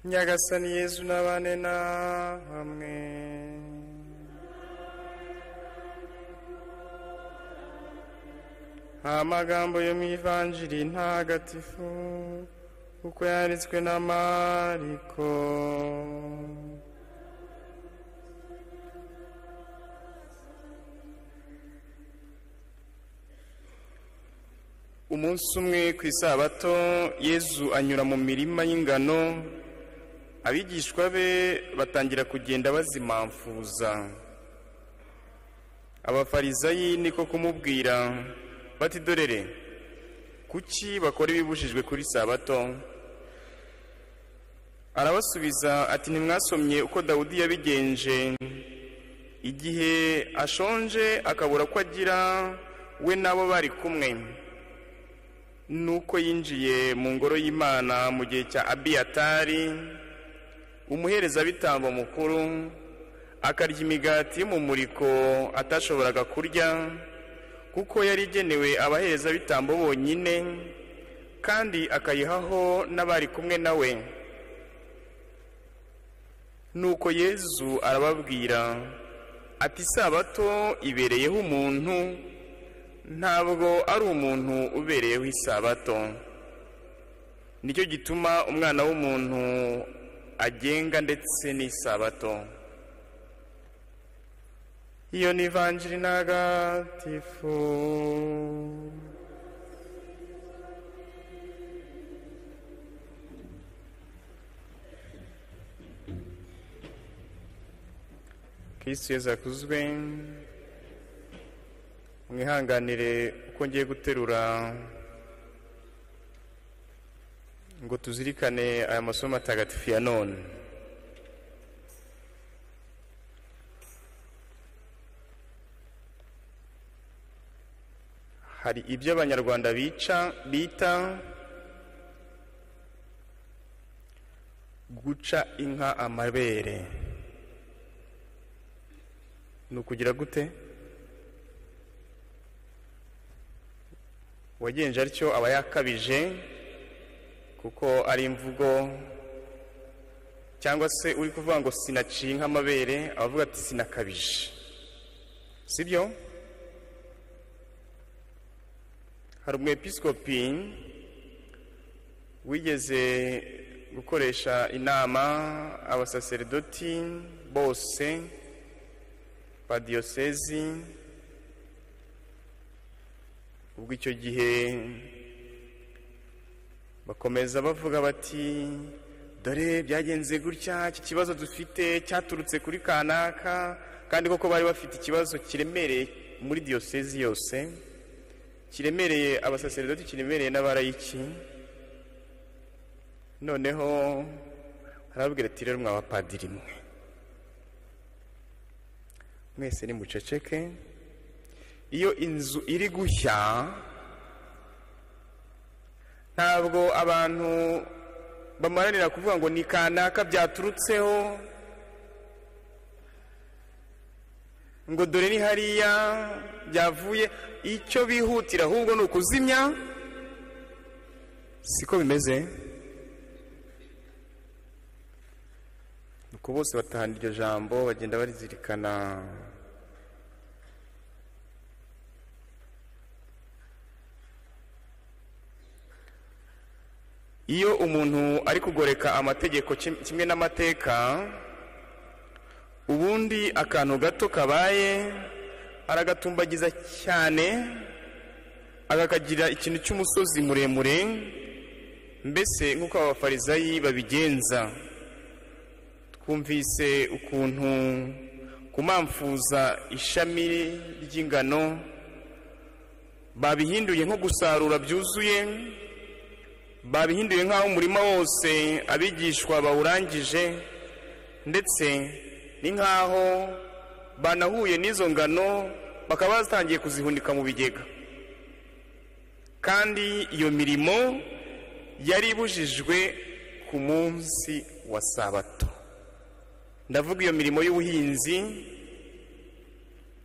nyagasani yezu n'abane na hamwe nta magambo yo mu ivanjiri ntagatifu kuko yanditswe na mariko umunsi umwe ku isabato yezu anyura mu mirima y'ingano abigishwa be batangira kugenda bazimamfuza abafarizayi niko kumubwira bati dorere kuki bakora ibibujijwe kuri sabato arabasubiza ati ntimwasomye uko dawudi yabigenje igihe ashonje akabura ko agira we n'abo bari kumwe nuko yinjiye mu ngoro y'imana mu gihe cya abiyatari umuherezabitambo mukuru akarya imigati y'umumuriko atashoboraga kurya kuko yari igenewe abaherezabitambo bonyine kandi akayihaho n'abari kumwe nawe nuko yezu arababwira ati isabato ibereyeho umuntu ntabwo ari umuntu ubereyeho isabato nicyo gituma umwana w'umuntu agenga ndetse n'isabato iyo ni ivanjiri ntagatifu kirisitu yezu akuzwe mwihanganire uko ngiye guterura ngo tuzirikane aya masomo atagatifu ya none hari ibyo abanyarwanda bica bita guca inka amabere ni ukugira gute uwagenje atyo aba yakabije kuko ari imvugo cyangwa se uri kuvuga ngo sinaciye nk'amabere abavuga ati sinakabije si byo hari umwepisikopi wigeze gukoresha inama abasaseridoti bose ba diyosezi ubwo icyo gihe bakomeza bavuga bati dore byagenze gutya iki kibazo dufite cyaturutse kuri kanaka kandi koko bari bafite ikibazo kiremereye muri diyosezi yose kiremereye abasaseridoti kiremereye n'abarayiki noneho arababwira ati rero mwabapadiri mwe mwese ni muceceke iyo inzu iri gushya ntabwo abantu bamaranira kuvuga ngo ni kanaka byaturutseho ngo dore ni hariya byavuye icyo bihutira ahubwo ni ukuzimya siko bimeze nuko bose batahana iryo jambo bagenda barizirikana iyo umuntu ari kugoreka amategeko kimwe n'amateka ubundi akantu gato kabaye aragatumbagiza cyane akakagira ikintu cy'umusozi muremure mbese nk'uko abafarizayi babigenza twumvise ukuntu kumamfuza ishami ry'ingano babihinduye nko gusarura byuzuye babihinduye nk'aho umurima wose abigishwa bawurangije ndetse ni nk'aho banahuye n'izo ngano bakaba batangiye kuzihunika mu bigega kandi iyo mirimo yari ibujijwe ku munsi wa sabato ndavuga iyo mirimo y'ubuhinzi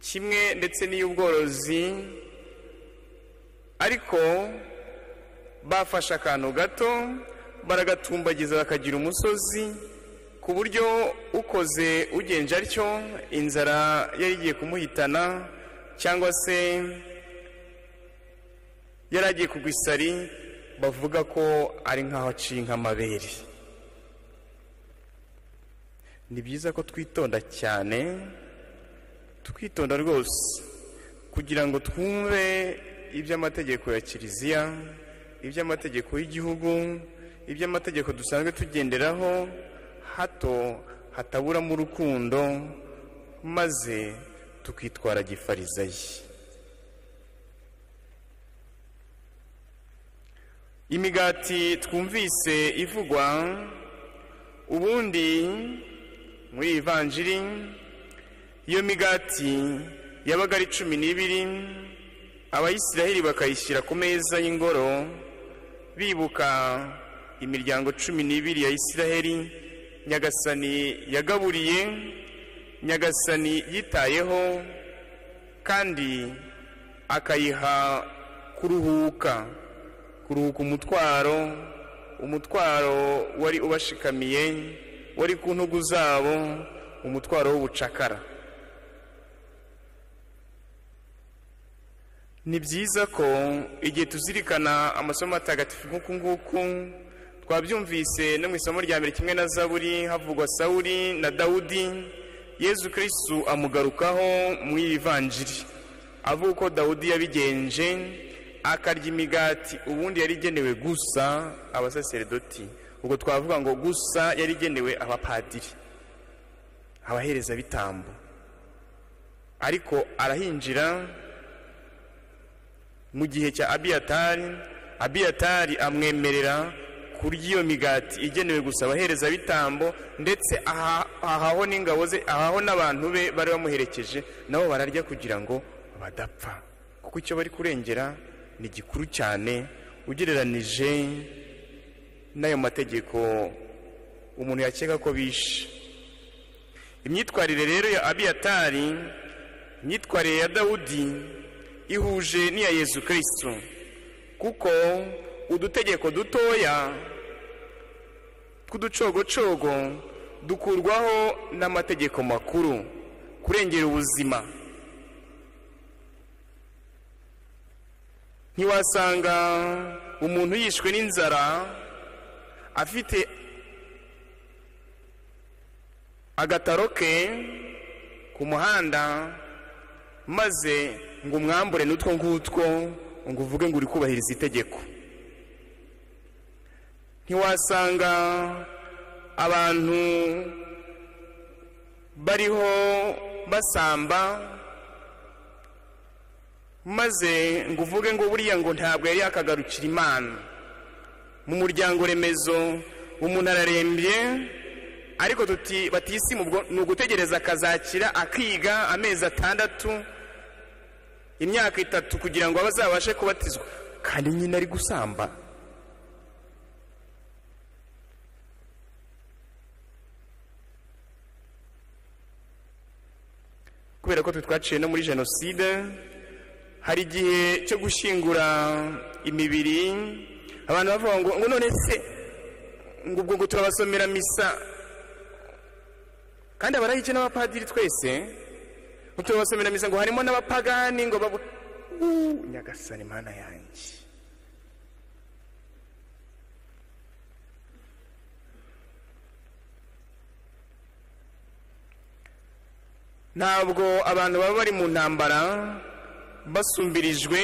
kimwe ndetse n'iy'ubworozi ariko bafashe akantu gato baragatumbagiza bakagira umusozi ku buryo ukoze ugenje atyo inzara yari igiye kumuhitana cyangwa se yari agiye kugwa isari bavuga ko ari nk'aho aciye nk'amabere ni byiza ko twitonda cyane tukitonda rwose kugira ngo twumve iby'amategeko ya kiliziya iby'amategeko y'igihugu iby'amategeko dusanzwe tugenderaho hato hataburamo urukundo maze tukitwara gifarizayi imigati twumvise ivugwa ubundi muri iyi vanjiri iyo migati yabaga ari cumi n'ibiri abayisiraheli bakayishyira ku meza y'ingoro bibuka imiryango cumi n'ibiri ya isiraheli nyagasani yagaburiye nyagasani yitayeho kandi akayiha kuruhuka kuruhuka umutwaro umutwaro wari ubashikamiye wari ku ntugu zabo umutwaro w'ubucakara ni byiza ko igihe tuzirikana amasomo atagatifu nk'uku nguku twabyumvise no mu isomo rya mbere kimwe na zaburi havugwa sawuri na dawudi yezu kirisitu amugarukaho mu ivanjiri avuga uko dawudi yabigenje akarya imigati ubundi yari igenewe gusa abasaseredoti ubwo twavuga ngo gusa yari igenewe abapadiri abaherezabitambo ariko arahinjira mu gihe cya abiyatari abiyatari amwemerera kurya iyo migati igenewe gusa abaherezabitambo ndetse ahaho n'ingabo ze ahaho n'abantu be bari bamuherekeje nabo bararya kugira ngo badapfa kuko icyo bari kurengera ni gikuru cyane ugereranije n'ayo mategeko umuntu yakeka ko bishe imyitwarire rero ya abiyatari imyitwarire ya dawudi ihuje n'iya yezu kirisitu kuko udutegeko dutoya tw'uducogocogo dukurwaho n'amategeko makuru kurengera ubuzima ntiwasanga umuntu yishwe n'inzara afite agataro ke ku muhanda maze ngo umwambure n'utwo ngutwo ngo uvuge ngo uri kubahiriza itegeko ntiwasanga abantu bariho basamba maze ngo uvuge ngo buriya ngo ntabwo yari yakagarukira imana mu muryango remezo umuntu ararembye ariko tuti batisimu ni ugutegereza akazakira akiga amezi atandatu imyaka itatu kugira ngo abazabashe kubatizwa kandi nyine ari gusamba kubera ko twe twaciye no muri jenoside hari igihe cyo gushyingura imibiri abantu bavuga ngo ngo none se ngo ubwo ngo turabasomera misa kandi abarayice n'abapadiri twese ngo turabasomera misa ngo harimo n'abapagani ngo babu nyagasani mana yanjye ntabwo abantu baba bari mu ntambara basumbirijwe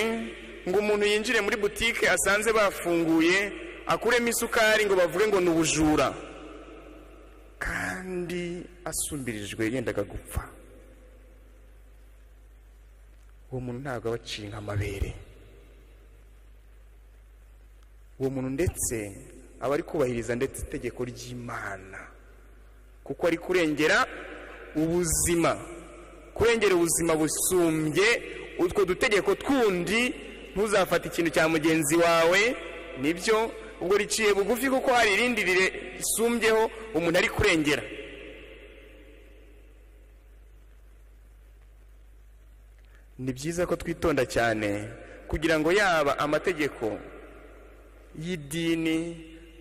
ngo umuntu yinjire muri butike asanze bafunguye akuremo isukari ngo bavuge ngo ni ubujura kandi asumbirijwe yendaga gupfa uwo muntu ntabwo aba aciye nk'amabere uwo muntu ndetse aba ari kubahiriza ndetse itegeko ry'imana kuko ari kurengera ubuzima kurengera ubuzima busumbye utwo dutegeko twundi ntuzafate ikintu cya mugenzi wawe nibyo ubwo riciye bugufi kuko hari irindi risumbyeho umuntu ari kurengera ni byiza ko twitonda cyane kugira ngo yaba amategeko y'idini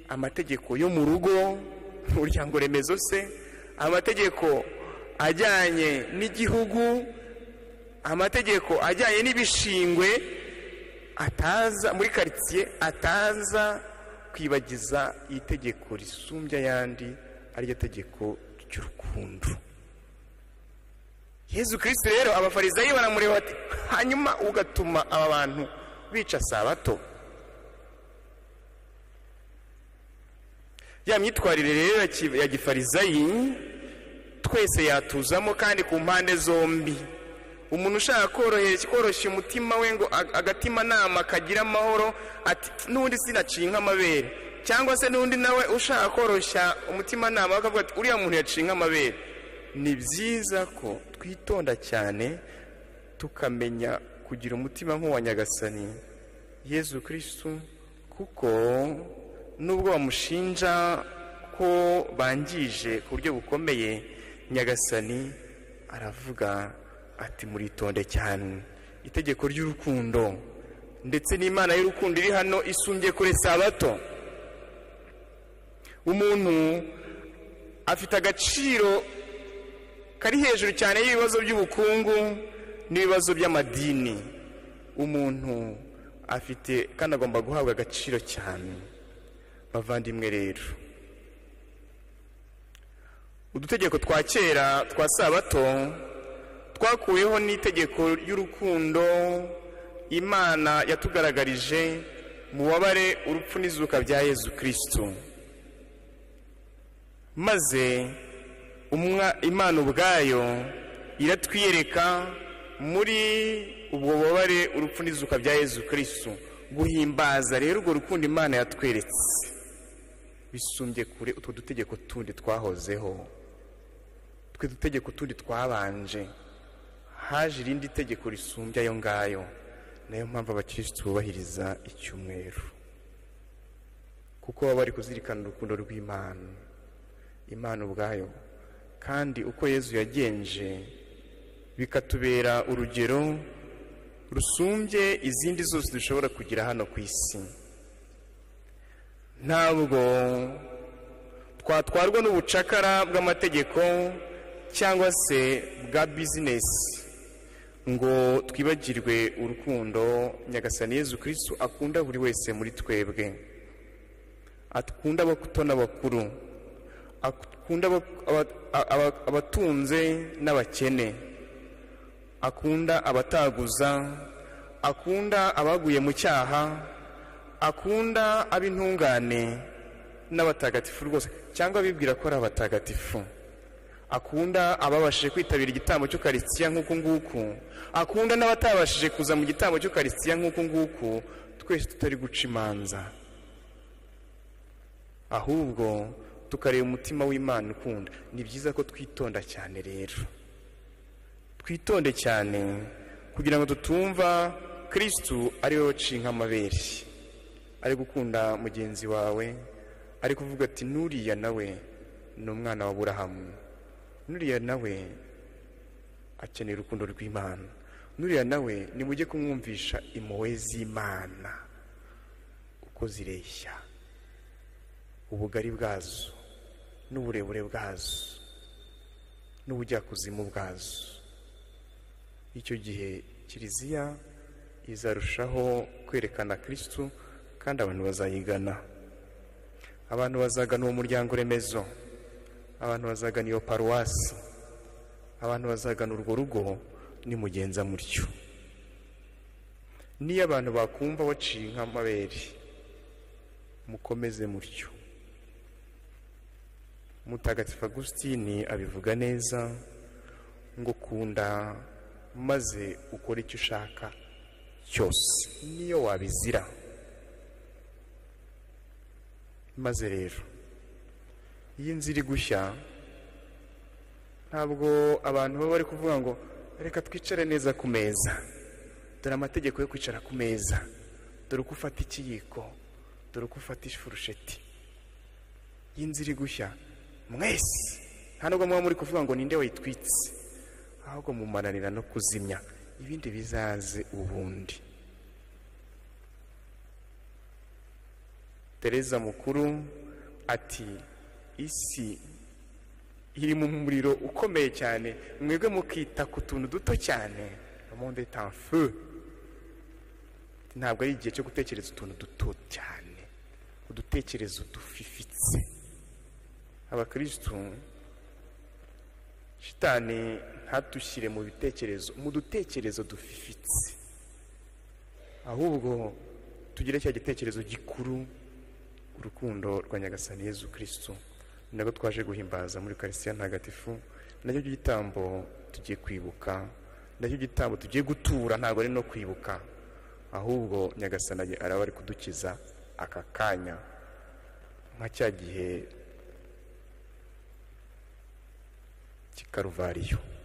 amategeko yo mu rugo umuryango remezo se amategeko ajyanye n'igihugu amategeko ajyanye n'ibishingwe ataza muri karitsiye ataza kwibagiza itegeko risumbya ayandi ariryo tegeko ry'urukundo yezu kirisiti rero abafarizayi baramureba bati hanyuma ugatuma aba bantu bica sabato ya myitwarire rero ya ki- ya gifarizayi twese yatuzamo kandi ku mpande zombi umuntu ushaka korohe- koroshya umutima we ngo ag- agatima nama kagira amahoro ati n'undi sinaciye nk'amabere cyangwa se n'undi nawe ushaka koroshya umutima nama akavuga ati uriya muntu yaciye nk'amabere ni byiza ko twitonda cyane tukamenya kugira umutima nk'uwa nyagasani yezu kirisitu kuko nubwo bamushinja ko bangije ku buryo bukomeye nyagasani aravuga ati muritonde cyane itegeko ry'urukundo ndetse n'imana y'urukundo iri hano isumbye kure sabato umuntu afite agaciro kari hejuru cyane y'ibibazo by'ubukungu n'ibibazo by'amadini umuntu afite kandi agomba guhabwa agaciro cyane bavandimwe rero udutegeko twa kera twa sabato twakuweho n'itegeko ry'urukundo imana yatugaragarije mu wabare urupfu n'izuka bya yezu kirisitu maze umwa- imana ubwayo iratwiyereka muri ubwo bubabare urupfu n'izuka bya yezu kirisitu guhimbaza rero urwo rukundo imana yatweretse bisumbye kure utwo dutegeko tundi twahozeho twe dutegeko tundi twabanje haje irindi tegeko risumbye ayo ngayo nayo mpamvu abakirisitu bubahiriza icyumweru kuko baba bari kuzirikana urukundo rw'imana imana ubwayo kandi uko yezu yagenje bikatubera urugero rusumbye izindi zose dushobora kugira hano ku isi ntabwo twatwarwa n'ubucakara bw'amategeko cyangwa se bwa bizinesi ngo twibagirwe urukundo nyagasani yezu kirisitu akunda buri wese muri twebwe akunda abato n'abakuru akunda aba- aba- aba- abatunze n'abakene akunda abataguza akunda abaguye mu cyaha akunda ab'intungane n'abatagatifu rwose cyangwa abibwira ko ari abatagatifu akunda ababashije kwitabira igitambo cy'ukarisitiya nk'uku nguku akunda n'abatabashije kuza mu gitambo cy'ukarisitiya nk'uku nguku twese tutari guca imanza ahubwo tukareba umutima w'imana ukunda ni byiza ko twitonda cyane rero twitonde cyane kugira ngo tutumva kirisitu ariwe waciye nk'amabere ari gukunda mugenzi wawe ari kuvuga ati n'uriya nawe ni umwana wa burahamu n'uriya nawe akeneye urukundo rw'imana n'uriya nawe nimujye kumwumvisha impuhwe z'imana uko zireshya ubugari bwazo n'uburebure bwazo n'ubujyakuzimu bwazo icyo gihe kiliziya izarushaho kwerekana kirisitu kandi abantu bazayigana abantu bazagana uwo muryango remezo abantu bazagana iyo paruwasi abantu bazagana urwo rugo nimugenza mutyo niyo abantu bakumva waciye nk'amabere mukomeze mutyo mutagatifu agusitini abivuga neza ngo kunda maze ukore icyo ushaka cyose niyo wabizira maze rero iyo inzu iri gushya ntabwo abantu baba bari kuvuga ngo reka twicare neza ku meza dore amategeko yo kwicara ku meza dore uko ufata ikiyiko dore uko ufata ifurusheti iyo inzu iri gushya mwese nta nubwo muba muri kuvuga ngo ninde wayitwitse ahubwo mumaranira no kuzimya ibindi bizaze ubundi tereza mukuru ati isi iri mu muriro ukomeye cyane mwebwe mukita ku tuntu duto cyane monde est en feu ntabwo ari igihe cyo gutekereza utuntu duto cyane udutekerezo dufifitse abakirisitu shitani ntatushyire mu bitekerezo mu dutekerezo dufifitse ahubwo tugire cya gitekerezo gikuru urukundo rwa nyagasani yezu kirisitu ni nabwo twaje guhimbaza muri karitsiye ntagatifu nacyo gitambo tugiye kwibuka nacyo gitambo tugiye gutura ntabwo ari no kwibuka ahubwo nyagasani araba ari kudukiza aka kanya nka cya gihe cy'ikaruvariyo